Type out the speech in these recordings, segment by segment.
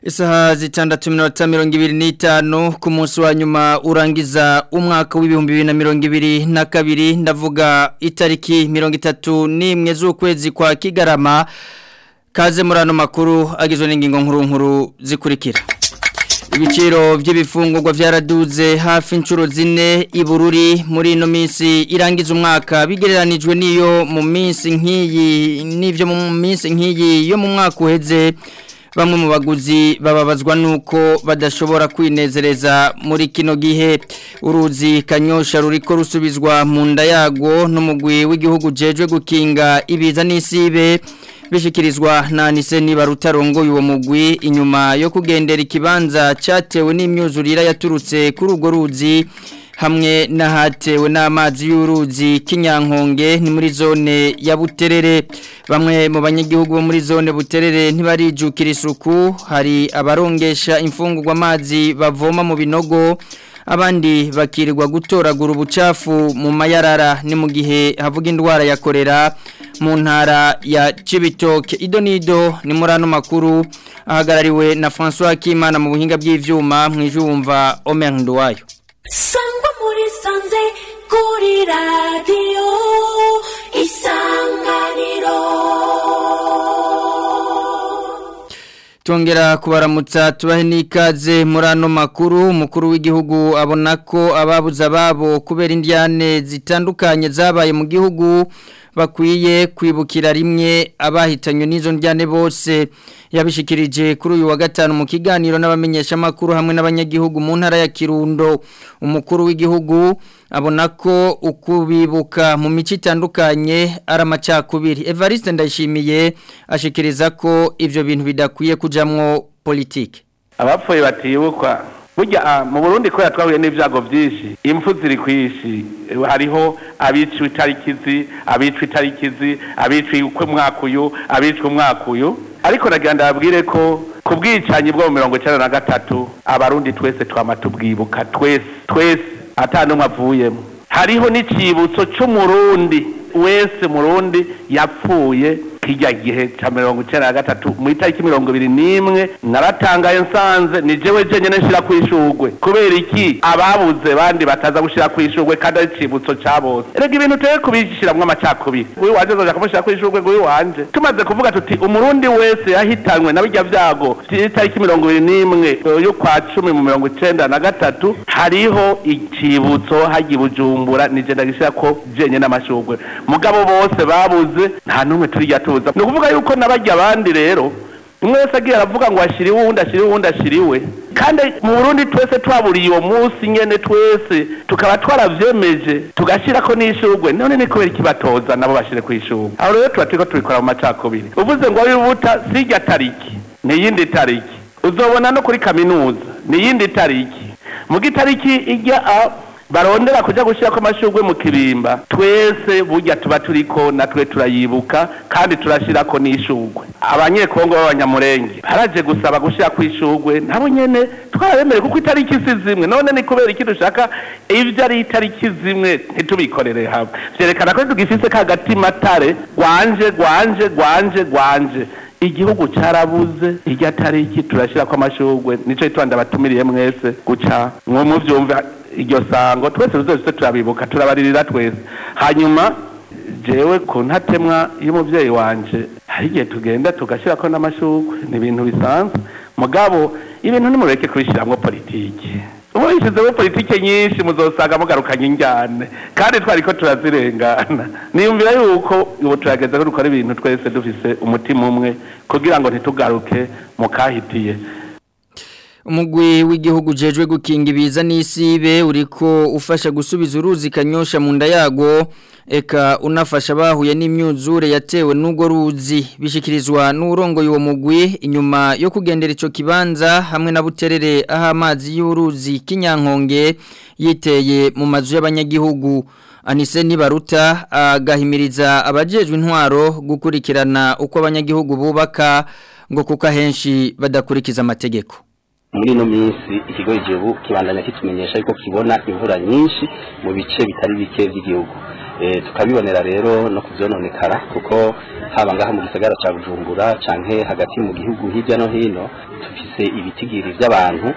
Isaha zitandatu minota mirongo ibiri n'itanu ku munsi wa nyuma urangiza umwaka w'ibihumbi bibiri na mirongo ibiri na kabiri ndavuga itariki mirongo itatu n'imwe z'ukwezi kwa kigarama kaze muri ano makuru agizwe n'ingingo nkuru nkuru zikurikira ibiciro by'ibifungurwa byaraduze hafi inshuro zine ibururi muri ino minsi irangiza umwaka bigereranijwe n'iyo mu minsi nk'iyi n'ibyo mu minsi nk'iyi yo mu mwaka uheze bamwe mu baguzi bababazwa nuko badashobora kwinezereza muri kino gihe uruzi kanyosha ruriko rusubizwa mu nda yago n'umugwi w'igihugu jejwe gukinga ibiza n'isibe bishikirizwa na Niseni barutarongoye uwo mugwi inyuma yo kugendera ikibanza cyatewe n'imyuzurira yaturutse kuri urwo ruzi hamwe n'ahatewe n'amazi y'uruzi kinyankonge ni muri zone ya buterere bamwe mu banyagihugu bo muri zone buterere ntibarijukira isuku hari abarongesha imfungurwa amazi bavoma mu binogo abandi bakirirwa gutoragura ubucafu mu mayarara ni mu gihe havuga indwara ya korera mu ntara ya Cibitoke ido nido ni muri ano makuru ahagarariwe na François Kimana mu buhinga bw'ivyuma mwijumva Omer Nduwayo sangwa muri sanze kuri radiyo isanganiro Tongera kubaramutsa tubahe n'ikaze muri ano makuru umukuru w'igihugu abona ko ababuze ababo kubera indyane zitandukanye zabaye mu gihugu bakwiye kwibukira rimwe abahitanywe n'izo ndyane bose yabishikirije kuri uyu wa gatanu mu kiganiro n'abamenyeshamakuru hamwe n'abanyagihugu mu ntara ya Kirundo umukuru w'igihugu abona ko ukubibuka mu mico itandukanye ari amacakubiri Evariste ndayishimiye ashikiriza ko ivyo bintu bidakwiye kujamwo politike abapfuye batibukwa burya mu burundi kubera twahuye n'ibyago byinshi impfu ziri ku isi hariho abicwa itarikizi abicwa itarikizi abicwa umwaka uyu abicwa umwaka uyu ariko nagira ndababwire ko ku bwicanyi bwo mu mirongo icyenda na gatatu abarundi twese twama tubwibuka twese twese n'umwe avuyemo hariho n'icyibutso cy'umurundi wese murundi yapfuye kijya gihe cya mirongo icyenda na gatatu mu itariki mirongo ibiri n'imwe naratangaye nsanze ni jewe jenyine nshyira ku ishugwe kubera iki ababuze bandi bataza gushyira ku ishugwe kandi ari icibutso cya bose erega ibintu turi kubishyiramo amacakubiri uyu wanje azoja kumushyira ku ishugwe ngo uyu wanje tumaze kuvuga tuti umurundi wese yahitanywe na bijya byago itariki mirongo ibiri n'imwe y'ukwa cumi mu mirongo icyenda na gatatu hariho icibutso hagiye bujumbura ni je ndagishyira ko jenyine n'amashugwe mugabo bose babuze nta n'umwe turijya tuzi ni ukuvuga yuko n'abajya abandi rero umwe wese agiye aravuga ngo ashyiriwe uwundi ashyiriwe uwundi ashyiriwe kandi mu burundi twese twaburiye uwo munsi nyine twese tukaba twarabyemeje tugashyira ko n'ishugwe none ni kubera ikibatoza nabo bashyire ku ishugwe aho rero tuba turiko tubikora mu macakubiri uvuze ngo wibuta si irya tariki ni iyindi tariki uzobona no kuri kaminuza ni iyindi tariki mu gitariki ijya barondera kujya gushyira ko amashugwe mu kirimba twese burya tuba turiko natwe turayibuka kandi turashyira ko n'ishugwe abanyekongo b'abanyamurenge baraje gusaba gushyira ku ishugwe nabo nyene twarabemere kuko itariki si zimwe none ni kubera iki dushaka ibyo ari itariki zimwe ntitubikorere hamwe vyerekana ko tugifise ka gatima tare gwanje gwanje gwanje gwanje igihugu cyarabuze irya tariki turashyira ko amashugwe nico itwanda batumiriye mwese guca mwo muvyumva iryo sango twese tuzoze turabibuka turabaririra twese hanyuma jewe ku ntatemwa y'umuvyeyi wanje hari igihe tugenda tugashyira ko n'amashugwe ni ibintu bisanzwe mugabo ibintu nimureke kubishyiramo politiki ubu bishyizemo politiki nyinshi muzosanga mugarukanye injyane kandi twari ko turazirengana niyumvira yuko ubu turageze ko dukora ibintu twese dufise umutima umwe kugira ngo ntitugaruke mu kahitiye umugwi w'igihugu jejwe gukinga ibiza n'isibe uriko ufasha gusubiza uruzi kanyosha mu nda yago eka unafasha bahuye n'imyuzure yatewe n'ubwo ruzi bishikirizwa n'urongoye uwo mugwi inyuma yo kugendera ico kibanza hamwe na buterere aho amazi y'uruzi kinyankonge yiteye mu mazu y'abanyagihugu Anise Nibaruta agahimiriza abajejwe intwaro gukurikirana uko abanyagihugu bubaka ngo kuko ahenshi badakurikiza amategeko muri ino minsi ikigo igihugu kibandanya kitumenyesha yuko kibona imvura nyinshi mu bice bitari bike by'igihugu tukabibonera rero no kubyononekara kuko haba ngaha mu gisagara cya bujumbura canke hagati mu gihugu hirya no hino dufise turafise ibitigiri by'abantu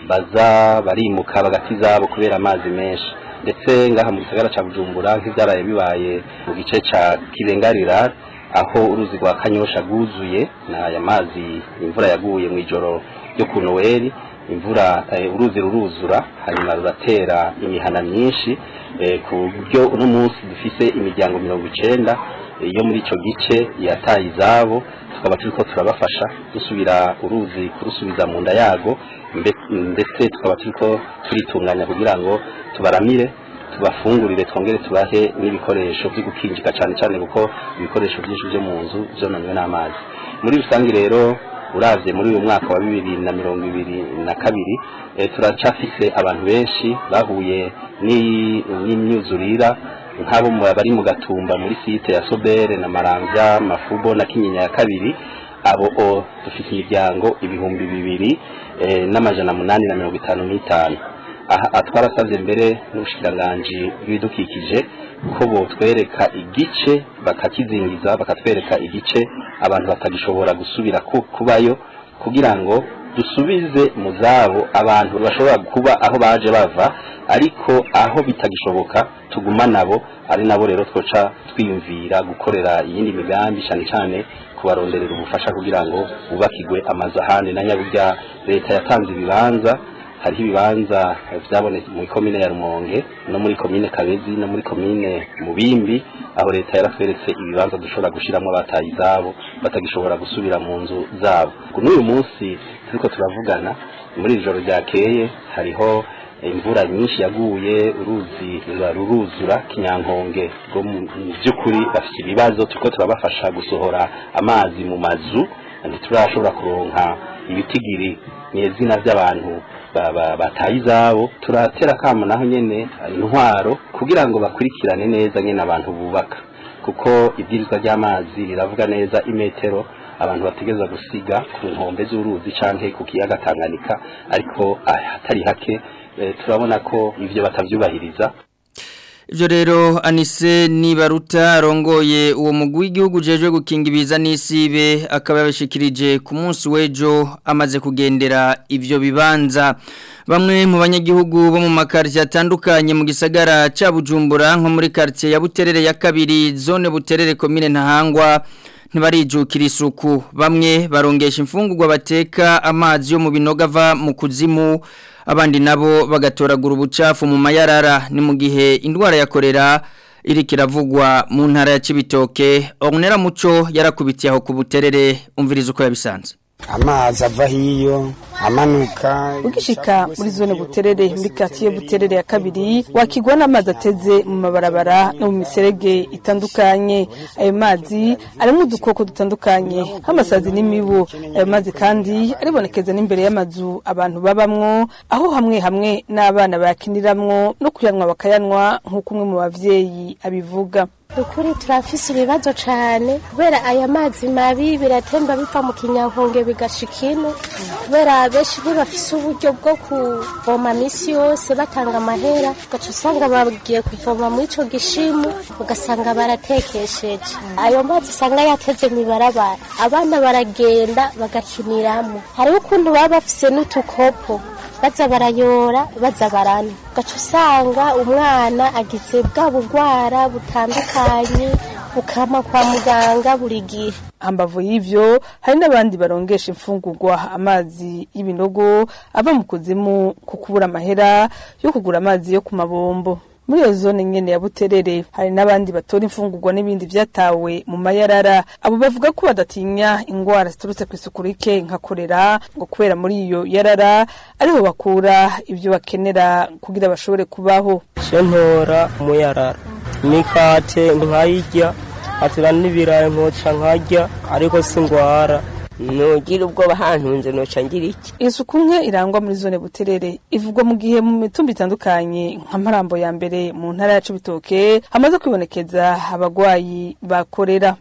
baza barimuka bagati zabo kubera amazi menshi ndetse ngaha mu gisagara ca Bujumbura nk'ivyaraye bibaye mu gice ca Kibengarira aho uruzi rwa Kanyosha rwuzuye n'aya mazi imvura yaguye mu ijoro ryo ku Noel imvura eh, uruzi ruruzura hanyuma ruratera imihana myinshi eh, ku buryo uno munsi dufise imiryango mirongo icenda eh, yo muri ico gice yataye izabo tukaba turiko turabafasha dusubira uruzi kurusubiza mu nda yago mbe- ndetse tukaba turiko turitunganya kugira ngo tubaramire tubafungurire twongere tubahe n'ibikoresho byo gukinjika cyane cyane kuko ibikoresho byinshi byo mu nzu byononywe n'amazi muri rusange rero uravye muri uyu mwaka wa bibiri na mirongo ibiri na kabiri eh, turacafise abantu benshi bahuye ni- n'imyuzurira nk'abo mu- bari mu gatumba muri site ya sobere na maramvya mafubo na kinyinya ya kabiri abo o dufite imiryango ibihumbi bibiri eh, n'amajana munani na mirongo itanu n'itanu aha twarasabye mbere n'ubushikiranganji bw'ibidukikije ko botwereka igice bakakizingiza bakatwereka igice abantu batagishobora gusubira ku- kubayo kugira ngo dusubize mu zabo abantu bashobora kuba aho baje bava ariko aho bitagishoboka tuguma nabo ari nabo rero twoca twiyumvira gukorera iyindi migambi cyane cyane kubaronderera ubufasha kugira ngo bubakigwe amazu ahandi na nyaburya leta yatanze ibibanza hariho ibibanza byabonetse muri komine ya Rumonge no muri komine Kabezi no muri komine Mubimbi aho leta yaratweretse ibibanza dushobora gushiramo abataye izabo batagishobora gusubira mu nzu zabo n'uyu munsi turiko turavugana muri iri joro ryakeye hariho imvura nyinshi yaguye uruzi ruba ruruzura kinyankonge rwo mu mu by'ukuri bafite ibibazo turiko turabafasha gusohora amazi mu mazu ntiturashobora kuronka ibitigiri n'izina by'abantu ba- ba- bataye izabo turatera kamo naho nyene intwaro kugira ngo bakurikirane neza nyene abantu bubaka kuko ibwirizwa ry'amazi riravuga neza imetero abantu bategeza gusiga ku nkombe z'uruzi canke ku kiyaga Tanganyika ariko ah, hatari hake eh, turabona ko ivyo batavyubahiriza Ivyo rero Anise Nibaruta arongoye uwo mugwi w'igihugu jeje gukinga ibiza n'isibe akaba yabashikirije ku munsi w'ejo amaze kugendera ivyo bibanza bamwe mu banyagihugu bo mu makartie atandukanye mu gisagara ca Bujumbura nko muri quartier ya Buterere ya kabiri zone Buterere commune Ntahangwa ntibarijukira isuku bamwe barongesha imfungurwa bateka amazi yo mu binogo ava mu kuzimu abandi nabo bagatoragura ubucafu mu mayarara ni mu gihe indwara ya korera iri kiravugwa mu ntara ya Cibitoke Ornera Muco yarakubitiye aho ku buterere umviriza uko yabisanze amazi ava hiyo amanuka ugishika muri zone buterere muri quartier buterere ya kabiri wakigwa n'amazi ateze mu mabarabara no mu miserege itandukanye ayo mazi arimo udukoko dutandukanye nk'amasazi n'imibu ayo mazi kandi aribonekeza n'imbere y'amazu abantu babamwo aho hamwe hamwe n'abana bayakiniramwo no kuyanywa bakayanywa nk'uko umwe mu bavyeyi abivuga ukuri turafise ibibazo cane kubera aya mazi mabi biratemba biva mu kinyankonge bigashika ino kubera benshi ntibafise uburyo bwo kuvoma misi yose batanga amahera ugaca usanga bagiye kuvoma muri ico gishimu ugasanga baratekesheje ayo mazi usanga yateze mw'ibarabara abana baragenda bagakiniramwo hariho ukuntu baba bafise n'utukopo baza barayora baza barana ugaca usanga umwana agize bwa bugwara butandukanye bukama kwa muganga buri gihe hambavu y'ivyo hari n'abandi barongesha imfungurwa amazi y'ibinogo ava mu kuzimu ku kubura amahera yo kugura amazi yo ku mabombo muri iyo zone nyene ya buterere hari n'abandi batora imfungurwa n'ibindi vyatawe mu mayarara abo bavuga ko badatinya ingwara ziturutse ku isuku rike nka korera ngo kubera muri iyo yarara ariho bakura ivyo bakenera kugira bashobore kubaho ntora umuyarara imikate nkayirya atura n'ibirayi nkoca nkarya ariko singwara nugira ubwoba hantunze noca ngira iki isuku nke irangwa muri zone buterere ivugwa mu gihe mu mitumba itandukanye nka marambo ya mbere mu ntara ya cibitoke hamaze kwibonekeza abagwayi bakorera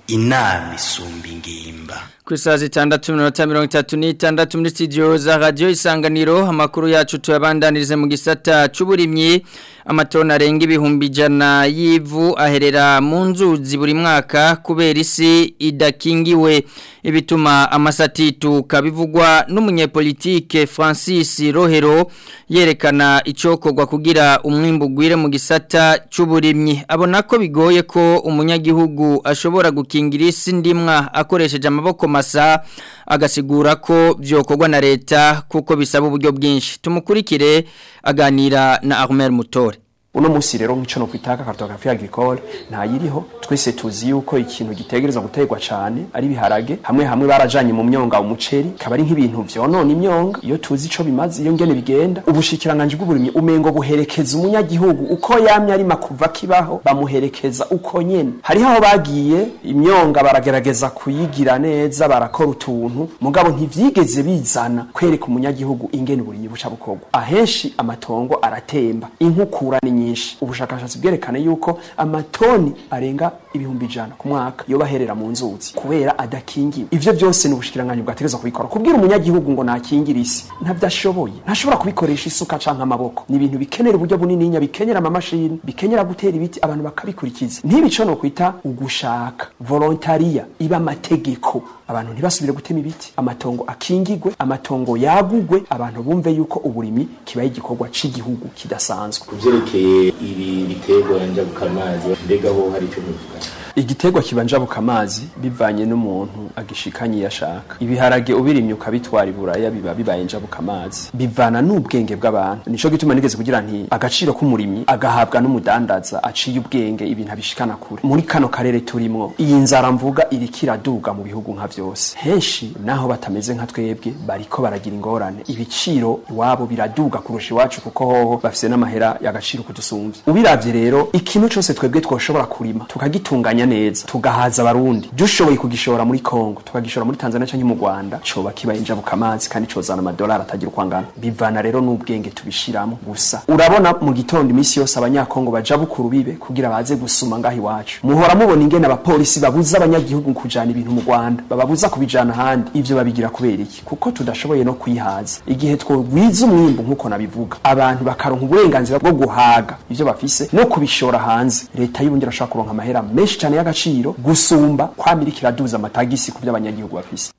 inama isumba ingimba ku isaha zitandatu minota mirongo itatu n'itandatu muri studio za radiyo isanganiro amakuru yacu tuyabandanirize mu gisata cy'uburimyi amatoni arenga ibihumbi ijana y'ivu aherera mu nzuzi buri mwaka kubera isi idakingiwe ibituma amasatituka bivugwa n'umunyepolitike francis rohero yerekana icyokorwa kugira umwimbu ugwire mu gisata cy'uburimyi abona ko bigoye ko umunyagihugu ashobora gukingira isi ndimwa akoresheje amaboko masa agasigura ko byokorwa na leta kuko bisaba uburyo bwinshi tumukurikire aganira na Armel Mutore uno munsi rero nk'ico no kwitaka cartographie agricole nta yiriho twese tuzi yuko ikintu gitegereza gutegwa cyane ari biharage hamwe hamwe barajanye mu myonga umuceri kaba ari nk'ibintu vyonona imyonga iyo tuzi ico bimaze iyo ngene bigenda ubushikiranganje bw'uburimyi umengo buherekeza umunyagihugu uko yamye ari makuva kibaho bamuherekeza uko nyene hariho aho bagiye imyonga baragerageza kuyigira neza barakora utuntu mugabo ntivyigeze bizana kwereka umunyagihugu ingene uburimyi buca bukorwa ahenshi amatongo aratemba inkukura ni nyinshi ubushakashatsi bwerekana yuko amatoni arenga ibihumbi ijana ku mwaka iyo baherera mu nzuzi kubera adakingiwe ivyo byose ni ubushikiranganje bwategereza kubikora kubwira umunyagihugu ngo nakingire isi ntabyo ashoboye ntashobora kubikoresha isuka canke amaboko ni ibintu bikenera uburyo bunininya bikenera amamashini bikenera gutera ibiti abantu bakabikurikiza ntibico no kwita ugushaka volontaria iba amategeko abantu ntibasubire gutema ibiti amatongo akingigwe amatongo yagugwe abantu bumve yuko uburimi kibaye igikorwa c'igihugu kidasanzwe kuvyerekeye ibi biterwa njabuka amazi mbega ho hari icyo muvuga igiterwa kibanjabuka amazi bivanye n'umuntu agishikanye yashaka ibiharage ubirimye ukabitwara iburaya biba bibaye njabuka amazi bivana n'ubwenge bw'abantu nico gituma nigeze kugira nti agaciro k'umurimyi agahabwa n'umudandaza aciye ubwenge ibintu abishikana kure muri kano karere turimwo iyi nzara mvuga iriko iraduga mu bihugu nka vyose henshi naho batameze nka twebwe bariko baragira ingorane ibiciro iwabo biraduga kurusha iwacu kuko hoho bafise n'amahera y'agaciro kudusumvya ubiravye rero ikintu cose twebwe twoshobora kurima tukagitunganya neza tugahaza abarundi dushoboye kugishora muri Kongo tukagishora muri Tanzania canke mu Rwanda coba kibaye injabuka amazi kandi cozana amadolari atagira uko angana bivana rero n'ubwenge tubishiramo gusa urabona mu gitondo imisi yose abanyakongo baja bukuru bibe kugira baze gusuma ngaho iwacu muhora mubona ingene abapolisi babuza abanyagihugu kujana ibintu mu Rwanda bababuza kubijana ahandi ivyo babigira kubera iki kuko tudashoboye no kwihaza igihe twogwiza umwimbu nkuko nabivuga abantu bakaronka uburenganzira bwo guhaga ivyo bafise no kubishora hanze leta y'ubundi irashobora kuronka amahera menshi cyane y'agaciro gusumba kwamira kiraduza amatagisi ku by'abanyagihugu bafise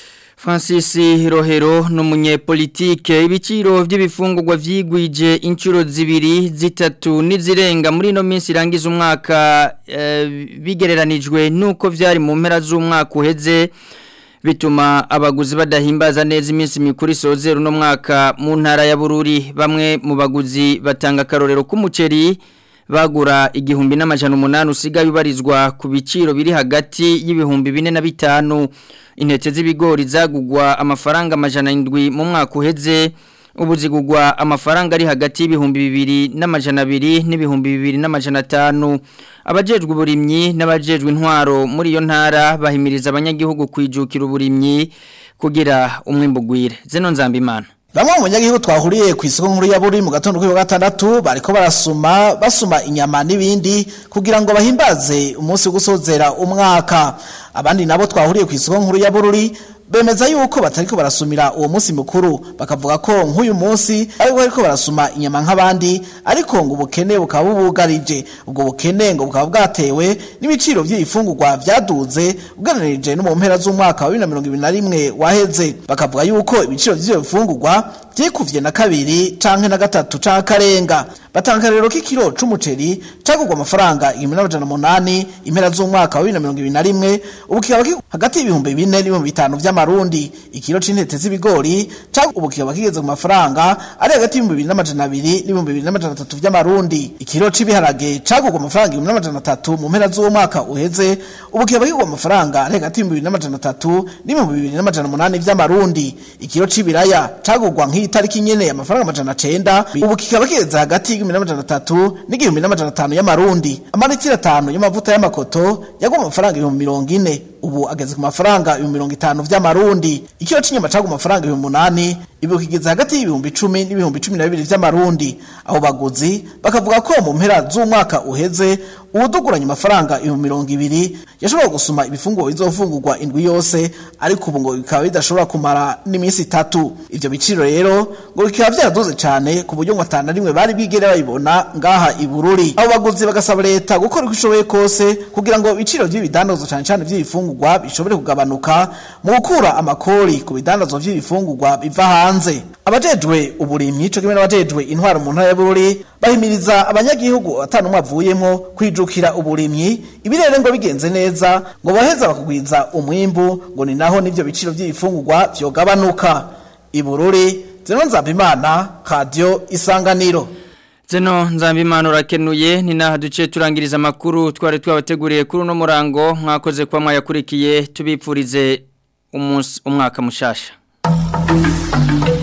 Francis Rohero n'umunyepolitike ibiciro by'ibifungurwa vyigwije inshuro zibiri zitatu n'izirenga muri no minsi irangiza umwaka e, bigereranijwe nuko vyari mu mpera z'umwaka uheze bituma abaguzi badahimbaza neza iminsi mikuru isozera uno mwaka mu ntara ya Bururi bamwe mu baguzi batanga karorero k'umuceri bagura igihumbi n'amajana umunani usigaye ubarizwa ku biciro biri hagati y'ibihumbi bine na bitanu intete z'ibigori zagugwa amafaranga amajana indwi mu mwaka uheze ubu zigugwa amafaranga ari hagati y'ibihumbi bibiri n'amajana abiri n'ibihumbi bibiri n'amajana atanu abajejwe uburimyi n'abajejwe intwaro muri iyo ntara bahimiriza abanyagihugu kwijukira uburimyi kugira umwimbu gwire zeno nzambimana Bamwe mu banyagihugu twahuriye ku isoko nkuru ya buri mu gatondo kuri gatandatu bariko barasuma basuma inyama n'ibindi kugira ngo bahimbaze umunsi wo gusozera umwaka abandi nabo twahuriye ku isoko nkuru ya bururi bemeza yuko batariko barasumira uwo munsi mukuru bakavuga ko nk'uyu munsi ariko bariko barasuma inyama nk'abandi ariko ngo ubukene bukaba bubugarije ubwo bukene ngo bukaba bwatewe n'ibiciro by'ibifungurwa vyaduze ugereranije no mu mpera z'umwaka wa 2021 waheze bakavuga yuko ibiciro by'ivyo bifungurwa vyikuvye na kabiri canke na gatatu canke karenga batanga rero k'ikiro c'umuceri cagurwa amafaranga 1800 impera z'umwaka wa 2021 ubu kikaba hagati y'ibihumbi 4 n'ibihumbi 5 vy'amarundi ikiro c'intete z'ibigori cagurwa ubu kikaba kigeze ku mafaranga ari hagati y'ibihumbi 2200 n'ibihumbi 2300 vy'amarundi ikiro c'ibiharage cagurwa amafaranga 1300 mu mpera z'umwaka uheze ubu kikaba kigurwa amafaranga ari hagati y'ibihumbi 2300 n'ibihumbi 2800 vy'amarundi ikiro c'ibiraya cagurwa nk'itariki nyene amafaranga amajana 9 ubu kikaba kigeze hagati y'igihumbi n'amajana atatu n'igihumbi n'amajana atanu y'amarundi amaritiro atanu y'amavuta y'amakoto yagwa amafaranga ibihumbi mirongo ine ubu ageze ku mafaranga ibihumbi mirongo itanu vy'amarundi ikiro c'inyama cagwa amafaranga ibihumbi umunani ibi kigeze hagati y'ibihumbi icumi n'ibihumbi cumi na bibiri vy'amarundi abo baguzi bakavuga ko mu mpera z'umwaka uheze uwuduguranye amafaranga ibihumbi mirongo ibiri yashobora gusuma ibifungurwa bizofungurwa indwi yose ariko ubu ngo bikaba bidashobora kumara n'iminsi itatu ivyo biciro rero ngo bikaba vyaraduze cane ku buryo ngo atana rimwe bari bigere bayibona ngaha i Bururi abo baguzi bagasaba leta gukora uko ishoboye kose kugira ngo ibiciro vy'ibidandazwa cane cane vy'ibifungurwa bishobore kugabanuka mu gukura amakori ku bidandazwa vy'ibifungurwa biva hanze abajejwe uburimyi co kimwe n'abajejwe intwaro mu ntara ya Bururi bahimiriza abanyagihugu atanu umwe avuyemwo kwijukira uburimyi ibirere ngo bigenze neza ngo baheza bakugwiza umwimbu ngo ni naho n'ivyo biciro vy'ibifungurwa vyogabanuka ibururi zeno nzambimana radio isanganiro Zeno nzambimana urakenuye ni naha duce turangiriza amakuru twari twabateguriye kuri uno murango mwakoze kwa mwayakurikiye tubipfurize umunsi umwaka mushasha